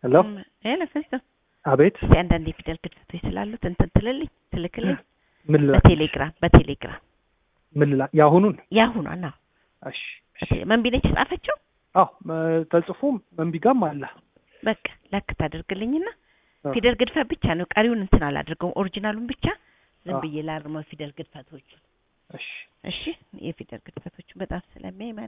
ሄሎ ሄሎ ፍሪቶ አቤት እስቲ አንዳንድ የፊደል ግድፈቶች ስላሉት እንትን ትልልኝ ትልክልኝ ምን ልላ በቴሌግራም በቴሌግራም ምን ልላ የአሁኑን ያሁኗ ና እሺ መንቢ ነች የጻፈችው አዎ መ- ተጽፎም መንቢጋም አለ በቃ ላክ ታደርግልኝና አዎ። ፊደል ግድፈት ብቻ ነው ቀሪውን እንትን አላደርገውም ኦሪጂናሉን ብቻ ዝም አዎ። ብዬ ላርመው ፊደል ግድፈቶቹ እሺ እሺ የፊደል ግድፈቶቹ በጣም ስለሚያይ